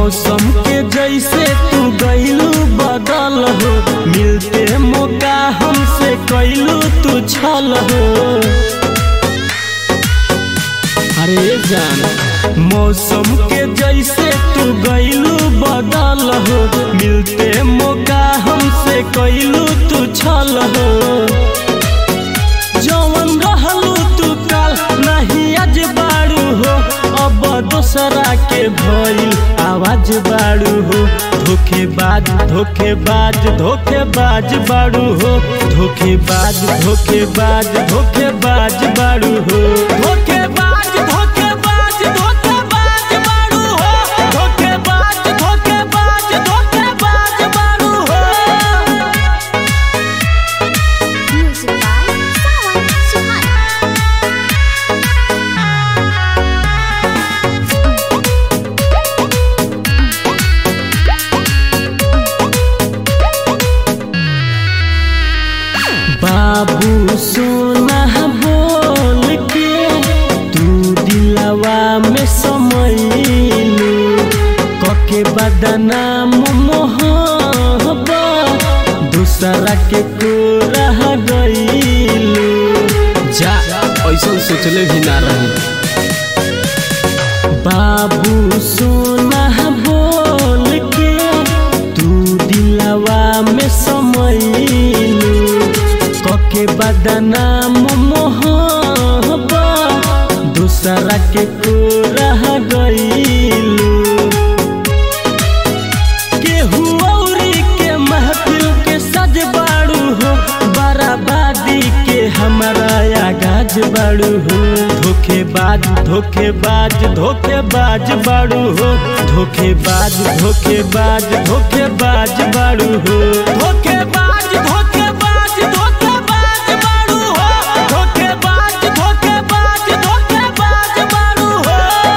मौसम के जैसे तू गईलू बदल हो मिलते मौका हमसे कैलू तू छल हो अरे जान मौसम के जैसे तू गईलू बदल हो मिलते मौका हमसे कैलू तू छल हो जवन रहलू तू काल नहीं आज बाड़ू हो अब दोसरा के भइल आवाज बाड़ू हो धोखेबाज धोखेबाज धोखेबाज बाड़ू हो धोखेबाज धोखेबाज धोखेबाज बाड़ू हो धोखेबाज धोखेबाज धोखेबाज बाड़ू हो धोखेबाज धोखेबाज धोखेबाज बाड़ू हो Music by Sawan Suhana. बाबू सोना बोल के तू दिलवा में समैलू कके बदनाम मोहबा दूसरा के को रह गईलू जा ऐसा सोचले भी ना रही बाबू सोना बोल के तू दिलवा में समैलू कके बदनाम मोहबा दूसरा के को रह गईलू केहू औरी के महफिल के सज बाड़ू हो बराबादी के हमारा आगाज बाड़ू हो धोखेबाज धोखेबाज धोखेबाज बाड़ू हो धोखेबाज धोखेबाज धोखेबाज बाड़ू हो धोखेबाज धोखेबाज धोखेबाज बाड़ू हो धोखेबाज धोखेबाज धोखेबाज बाड़ू हो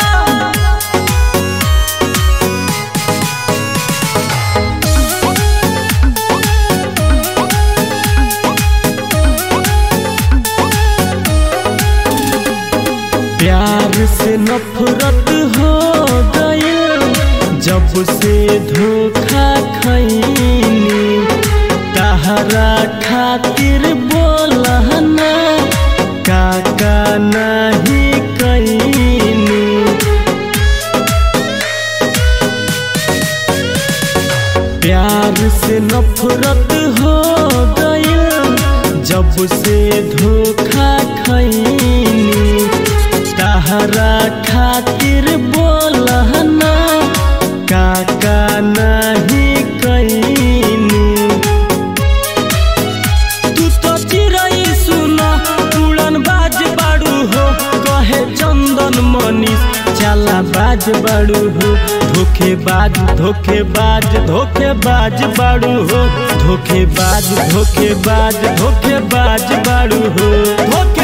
प्यार से नफरत हो गई जब से धोखा खैनी तहरा खातिर बोलना काका नहीं कैनी प्यार से नफरत हो गई जब से धोखा खैनी तहरा खातिर बोलना काका नहीं कैनी तू तो चिड़ै सुन उड़न बाज बाड़ू हो कहे चंदन मनीष चला बाज बाड़ू हो धोखेबाज धोखेबाज धोखेबाज बाड़ू हो धोखेबाज धोखेबाज धोखेबाज बाड़ू हो धोखे